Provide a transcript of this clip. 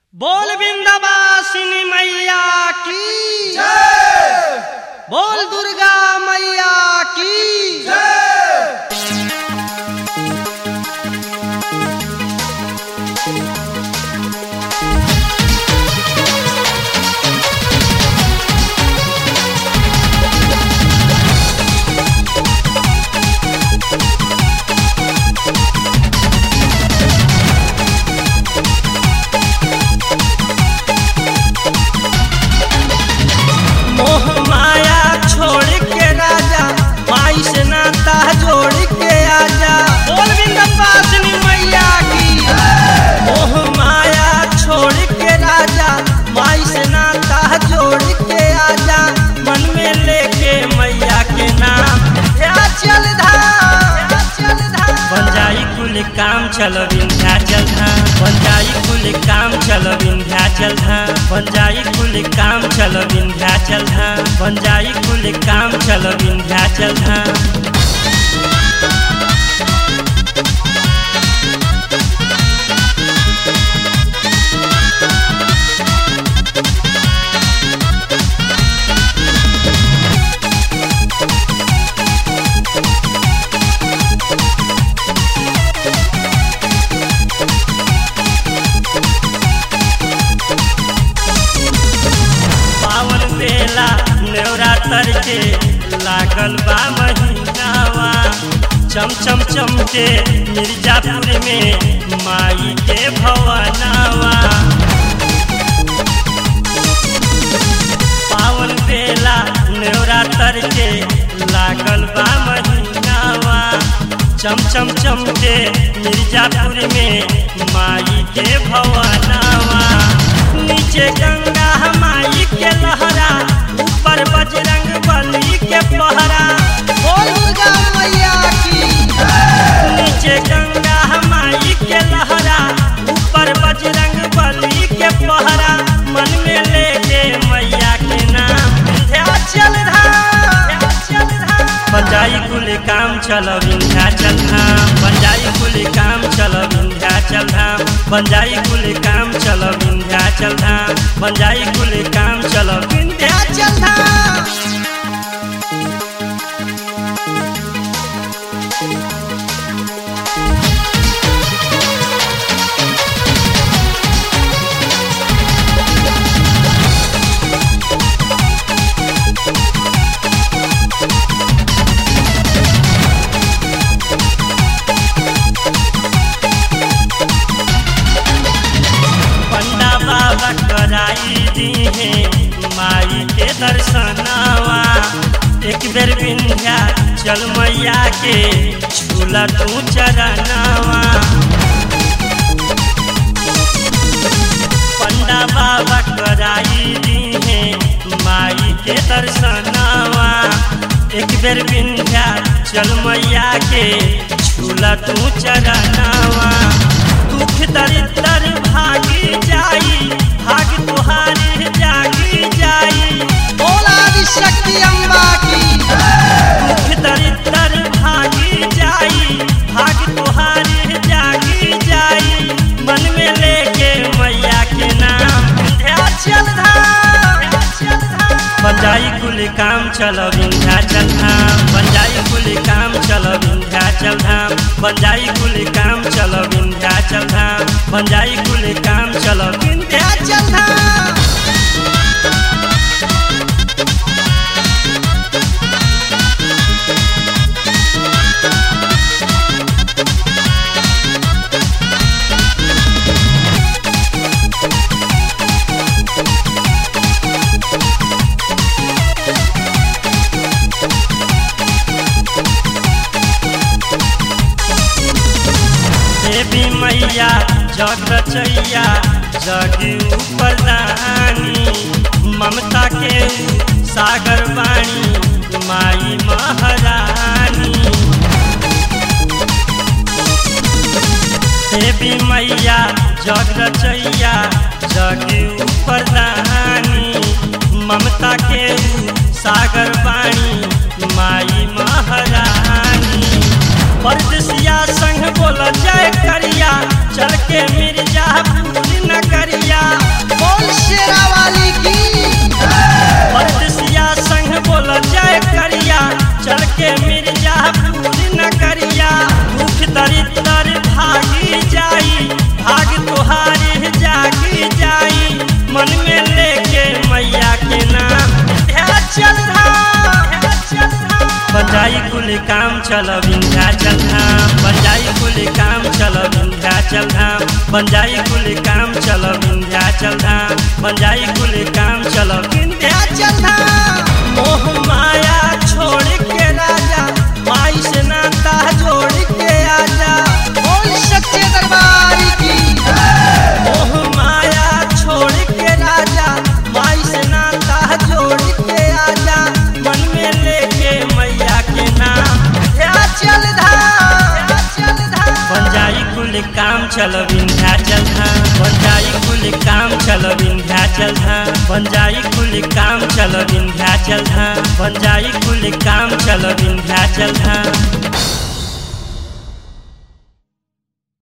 बोल बिंदवासिनी मैया की बोल दुर्गा मैया की मोह माया छोड़ के राजा माई से नाता जोड़ के आजा बोल बिंदवासिनी मैया की मोह माया छोड़ के राजा माई से नाता जोड़ के आजा मन में लेके मैया के नाम या चल धाम या चल धाम बन जाई कुल काम चल विंध्याचल धाम बन जाई कुल काम चल विंध्याचल धाम बन जाई कुल काम चल विंध्याचल धाम बन जाई कुल काम चल विंध्याचल धाम पावन बेला नवरात्र के लागल बा महीनावा चम चम चम के मिर्जापुर में माई के भवनावा पावन बेला नवरात्र के लागल बा महीनावा चम चम चम के मिर्जापुर में माई के भवनावा नीचे गंगा माई के लहरा ऊपर बजरंग बली के पहरा बोल दुर्गा मैया की नीचे गंगा माई के लहरा ऊपर बजरंग बली के पहरा मन में लेके मैया के नाम विंध्याचल धाम विंध्याचल धाम बंजाई कुल काम चल विंध्याचल धाम बंजाई कुल काम चल विंध्याचल धाम बंजाई कुल काम चल विंध्याचल धाम बंजाई कुल काम चल विंध्याचल धाम पंडा बाबा कराई दी है माई के दर्शनावा एक बेर विंध्या चल मैया के झूला तू चरनावा पंडा बाबा कराई दी है माई के दर्शनावा एक बेर विंध्या चल मैया के झूला तू चरनावा दुख दरिद्र भागी जाई भाग तुहारी जागी जाई बोल आदि शक्ति अम्बा की दुख दरिद्र भागी जाई भाग तुहारी जागी जाई मन में लेके मैया के नाम विंध्याचल धाम विंध्याचल धाम बंजाई कुल काम चल विंध्याचल धाम बंजाई कुल काम चल विंध्याचल धाम बंजाई कुल काम चल विंध्याचल धाम बंजाई कुल काम चल विंध्याचल धाम देवी मैया जग रचैया जग ऊपर दानी ममता के सागर वाणी माई महारानी देवी मैया जग रचैया जग ऊपर दानी ममता के सागर वाणी माई महारानी परदेसिया संग बोल जय करिया चल के मिर्जापुर नगरिया कुल काम चल विंध्याचल धाम बन जाई कुल काम चल विंध्याचल धाम बन जाई कुल काम चल विंध्याचल धाम बन जाई कुल काम चल विंध्याचल धाम मोह माया छोड़ के राजा माई से नाता जोड़ के आजा बोल सच्चे दरबार की मोह माया छोड़ के राजा माई से नाता जोड़ के आजा मन में लेके मैया के नाम चल धाम चल धाम बन जाई कुल काम चल विंध्याचल धाम बन जाई कुल काम चल विंध्याचल धाम बन जाई कुल काम चल विंध्याचल धाम बन जाई कुल काम चल विंध्याचल धाम